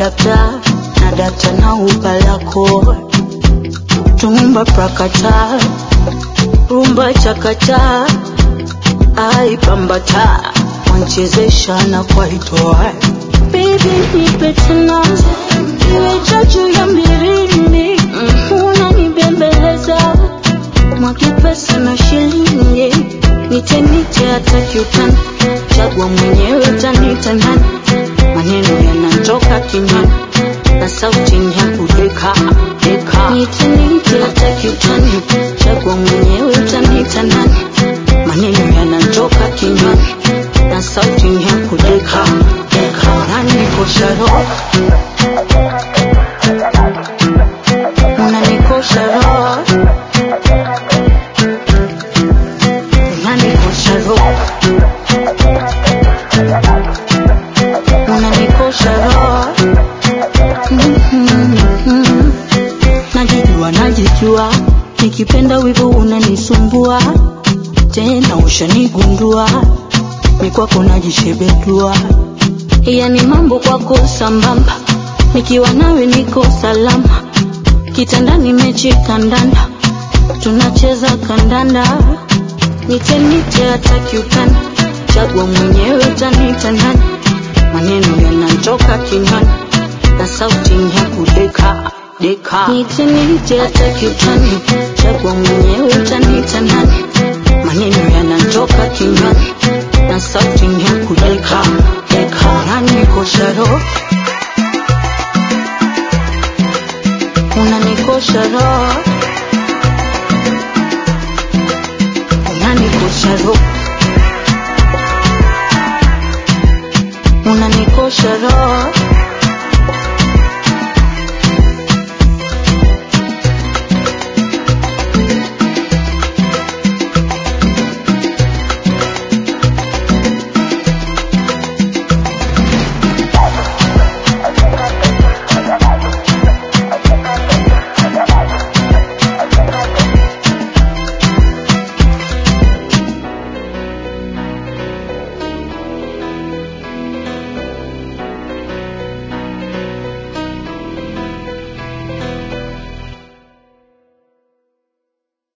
adapta na data na upalako tumumba prakata rumba chakata aipambata wanchezesha na kwaitoa Baby nipe tena iwe chachu ya mbirini unanibembeleza mwake pesa na shilingi nite nite hata kiutani chagua mwenyewe tanita nani maneno yanatoka kinywani na sauti ni ya kudeka deka nite nite hata kiutani chagua mwenyewe tanita nani maneno yanatoka kinywani na sauti ni ya kudeka deka unanikosha roho unanikosha roho unanikosha roho unanikosha roho Mhm. najijua najijua nikipenda wivu unanisumbua tena ushanigundua ni kwako najishebedua yani mambo kwako sambamba nikiwa nawe niko salama kitandani mechi kandanda tunacheza kandanda nite nite hata kiutani chagua mwenyewe tanita nani maneno yanatoka kinywani na sauti ni ya kudeka deka nite nite hata kiutani chagua mwenyewe tanita nani maneno yanatoka kinywani na sauti ni ya kudeka deka unanikosha roho unanikosha roho unanikosha roho unanikosha roho